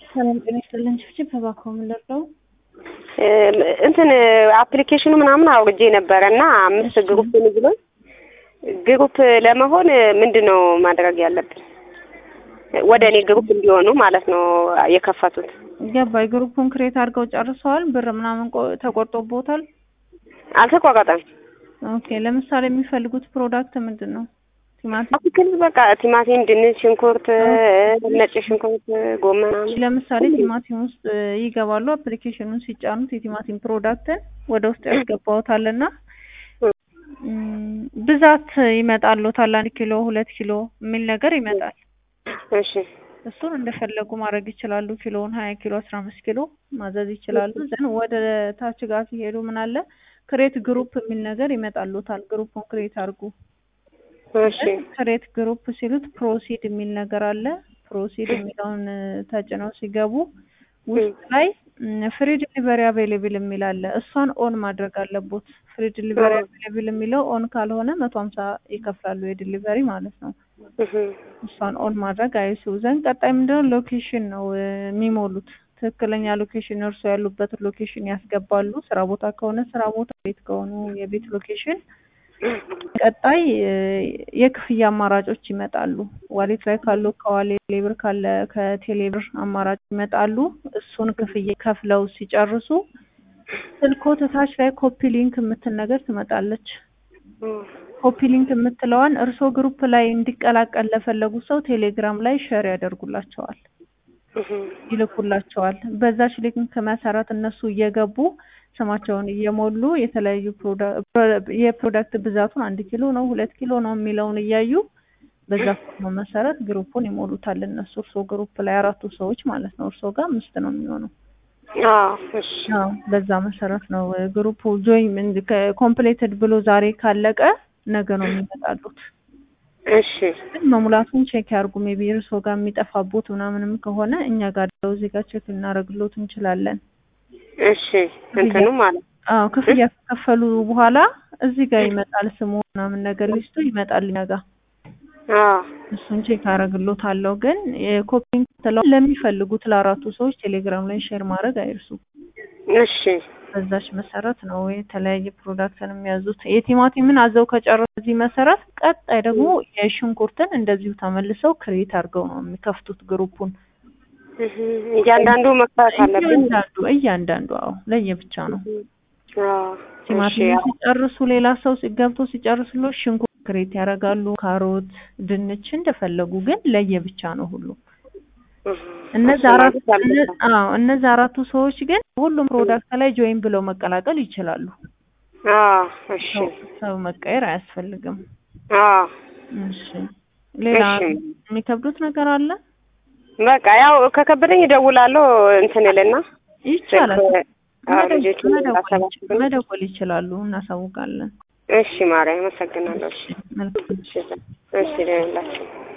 ሰላም ጤና ይስጥልን። ችብችብ እባክዎ ምን ልርዳው? እንትን አፕሊኬሽኑ ምናምን አውርጄ ነበረ እና አምስት ግሩፕ ብሎኝ ግሩፕ ለመሆን ምንድን ነው ማድረግ ያለብን? ወደ እኔ ግሩፕ እንዲሆኑ ማለት ነው የከፈቱት። ገባኝ። ግሩፑን ክሬት አድርገው ጨርሰዋል? ብር ምናምን ቆ- ተቆርጦቦታል? አልተቋረጠም። ኦኬ። ለምሳሌ የሚፈልጉት ፕሮዳክት ምንድን ነው? ቲማቲም። አትክልት በቃ ቲማቲም፣ ድንች፣ ሽንኩርት፣ ነጭ ሽንኩርት፣ ጎመን ምናምን ለምሳሌ ቲማቲም ውስጥ እ, ይገባሉ። አፕሊኬሽኑን ሲጫኑት የቲማቲም ፕሮዳክትን ወደ ውስጥ ያስገባውታልና እም፣ ብዛት ይመጣልዎታል። አንድ ኪሎ ሁለት ኪሎ የሚል ነገር ይመጣል። እሺ እሱን እንደፈለጉ ማድረግ ይችላሉ። ኪሎውን ሀያ ኪሎ አስራ አምስት ኪሎ ማዘዝ ይችላሉ። ዘን ወደ ታች ጋር ሲሄዱ ምን አለ ክሬት ግሩፕ የሚል ነገር ይመጣልዎታል። ግሩፑን ክሬት አድርጉ። እሺ ክሬት ግሩፕ ሲሉት ፕሮሲድ የሚል ነገር አለ። ፕሮሲድ የሚለውን እ, ተጭነው ሲገቡ ውስጥ ላይ ፍሪ ዲሊቨሪ አቬይሌብል የሚል አለ። እሷን ኦን ማድረግ አለቦት። ፍሪ ዲሊቨሪ አቬይሌብል የሚለው ኦን ካልሆነ መቶ ሀምሳ ይከፍላሉ የዲሊቨሪ ማለት ነው። እህ እሷን ኦን ማድረግ አይሱ ዘንድ ቀጣይ ምንድነው ሎኬሽን ነው እ, የሚሞሉት ትክክለኛ ሎኬሽን እርሶ ያሉበትን ሎኬሽን ያስገባሉ። ስራ ቦታ ከሆነ ስራ ቦታ፣ ቤት ከሆኑ የቤት ሎኬሽን ቀጣይ እ, የክፍያ አማራጮች ይመጣሉ። ዋሌት ላይ ካሉ ከዋሌት ሌብር ካለ ከቴሌብር አማራጭ ይመጣሉ። እሱን ክፍያ ከፍለው ሲጨርሱ ስልክዎት ታች ላይ ኮፒ ሊንክ የምትል ነገር ትመጣለች። ኮፒ ሊንክ የምትለዋን እርስዎ ግሩፕ ላይ እንዲቀላቀል ለፈለጉ ሰው ቴሌግራም ላይ ሼር ያደርጉላቸዋል፣ እህ ይልኩላቸዋል። በዛች ሊንክ መሰረት እነሱ እየገቡ ስማቸውን እየሞሉ የተለያዩ ፕሮዳ- ፕሮ- የፕሮዳክት ብዛቱን አንድ ኪሎ ነው ሁለት ኪሎ ነው የሚለውን እያዩ በዛ ፎርም መሰረት ግሩፑን ይሞሉታል። እነሱ እርስዎ ግሩፕ ላይ አራቱ ሰዎች ማለት ነው። እርስዎ ጋር አምስት ነው የሚሆነው። አዎ እሺ አዎ በዛ መሰረት ነው እ፣ ግሩፑ ጆይን ኮምፕሌትድ ብሎ ዛሬ ካለቀ ነገ ነው የሚመጣሉት። እሺ ግን መሙላቱን ቼክ ያርጉ። ሜቢ እርስዎ ጋር የሚጠፋቦት ምናምንም ከሆነ እኛ ጋር ደውለው እዚህ ጋር ቼክ ልናደርግሎት እንችላለን። እሺ እንትኑ ማለት አዎ ክፍያ ከከፈሉ በኋላ እዚህ ጋር ይመጣል ስሙ ምናምን ነገር ሊስቱ ይመጣል እኛ ጋር አዎ እሱን ቼክ አደርግሎታለሁ። ግን የኮፒንግ ትለው ለሚፈልጉት ለአራቱ ሰዎች ቴሌግራም ላይ ሼር ማድረግ አይርሱ። እሺ በዛች መሰረት ነው የተለያየ ፕሮዳክትን የሚያዙት። የቲማቲምን አዘው ከጨረሱ በዚህ መሰረት ቀጣይ ደግሞ የሽንኩርትን እንደዚሁ ተመልሰው ክሬት አድርገው ነው የሚከፍቱት ግሩፑን። እህ እያንዳንዱ መክፈት አለብን። እያንዳንዱ እያንዳንዱ አዎ ለየብቻ ነው። አዎ እሺ ቲማቲም ሲጨርሱ ሌላ ሰው ሲ- ገብቶ ሲጨርስሎ ሽንኩርት ክሬት ያደርጋሉ፣ ካሮት፣ ድንች እንደፈለጉ ግን ለየብቻ ነው ሁሉ እህ እነዚህ እሱ አራት ማለት አለበት። እነ- አዎ እነዚህ አራቱ ሰዎች ግን ሁሉም ፕሮዳክት ላይ ጆይን ብለው መቀላቀል ይችላሉ። አዎ እሺ ሰው ሰው መቀየር አያስፈልግም። አዎ እሺ ሌላ እሺ የሚከብዱት ነገር አለ? በቃ ያው ከከበደኝ እደውላለሁ እንትን እልና ይቻላል። ስልክ አዎ መደወል ልጆቹን መደወል ላሰባስብ ነው። መደወል ይችላሉ፣ እናሳውቃለን። እሺ ማርያም አመሰግናለሁ። እሺ መልካም እሺ እሺ ደህና ሁላችሁ